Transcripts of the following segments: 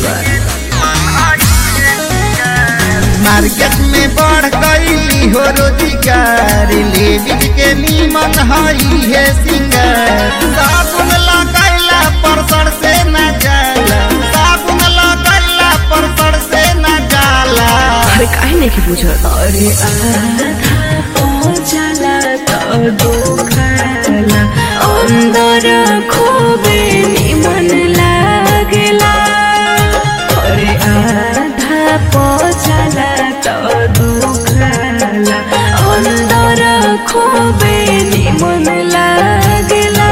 बा मार्केट में बढ़ गई हो रोजगार लेडीज के नीमन हई है सिंगार साबुन लगैला पर सर से न जाला साबुन लगैला पर सर से न जाला अरे काहे नहीं की बुझत अरे आधा पहुंचला तो दुखाला अंदर खूबे निमन लागेला अरे आधा पहुंचला तो दुखाला अंदर खूबे निमन लागेला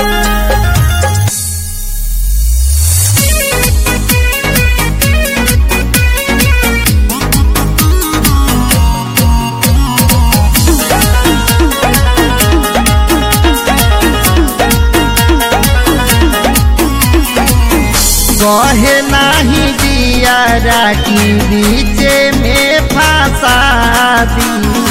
कहे नाही दिया राखी बीचे में फंसा दी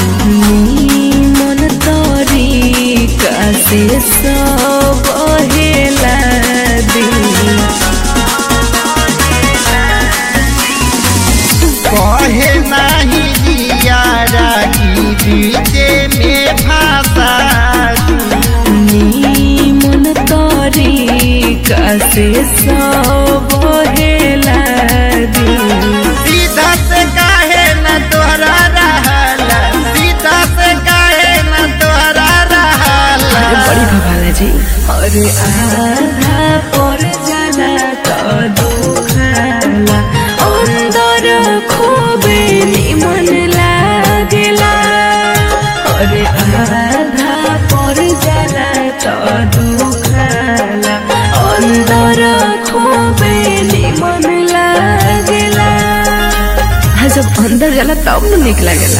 मन तरीका से सब हेला दिल कहे नाही दिया राखी बीचे में फंसा दी मन तरीका से सब हेला दिल सीधा से काहे न तोहरा रहला सीधा से काहे न तोहरा रहला अरे बड़ी भवाला जी अरे आधा पर जाला तो दुखाला अंदर खूबे निमन लागेला अरे आधा पर जाला तो दुखाला अंदर खूबे निमन लागेला हाँ जब अंदर जाला तब न निक लागेला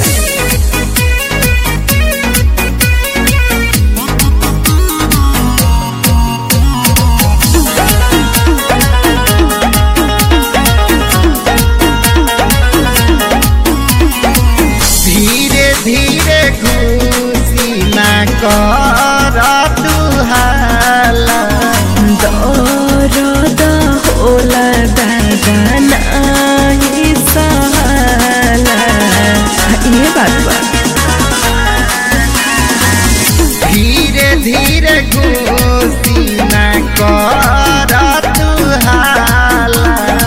धीरे धीरे खुशी न कर तुहाला दर्द होला दादा नाही सहाला ये बात बा धीरे धीरे खुशी न कर तुहाला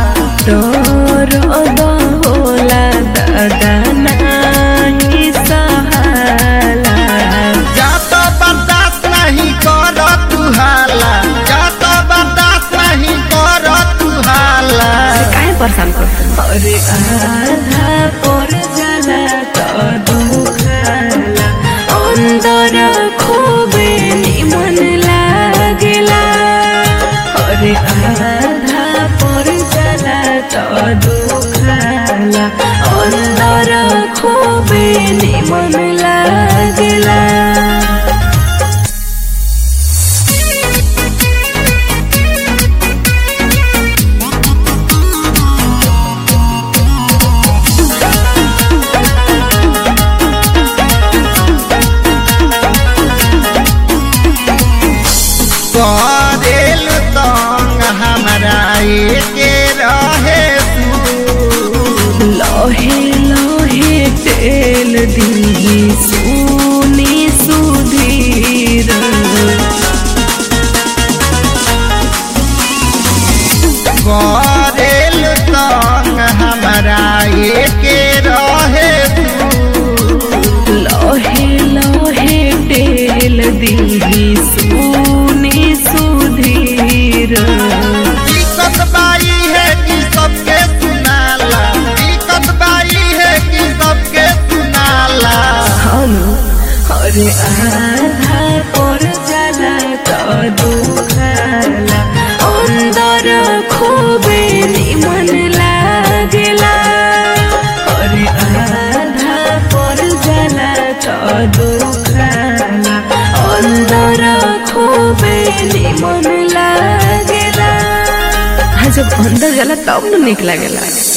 दर्द होला दादा नाही सहाला जा तो बर्दाश्त नहीं कर तुहाला जा तो बर्दाश्त नहीं कर तुहाला काहे परेशान कर अरे आधा पर जाला तो दुखाला अंदर खूबे निमन लागेला अरे आधा पर जाला तो दुखाला अंदर खूबे निमन लागेला करेल तंग हमरा के रहे तू लहे लहे तेल दिही सुनी सुधीर करेल तंग हमरा के रहे तू लहे लहे तेल दिही सुनी सुधीर दिक्कत बाई है कि सबके सुनाला दिक्कत बाई है कि सबके सुनाला हम अरे आधा पर जाला तो दुखाला अंदर खूबे निमन लागेला अरे आधा पर जाला तो दुखाला अंदर खूबे निमन लागेला हाँ जब अंदर जाला तब न निक लागेला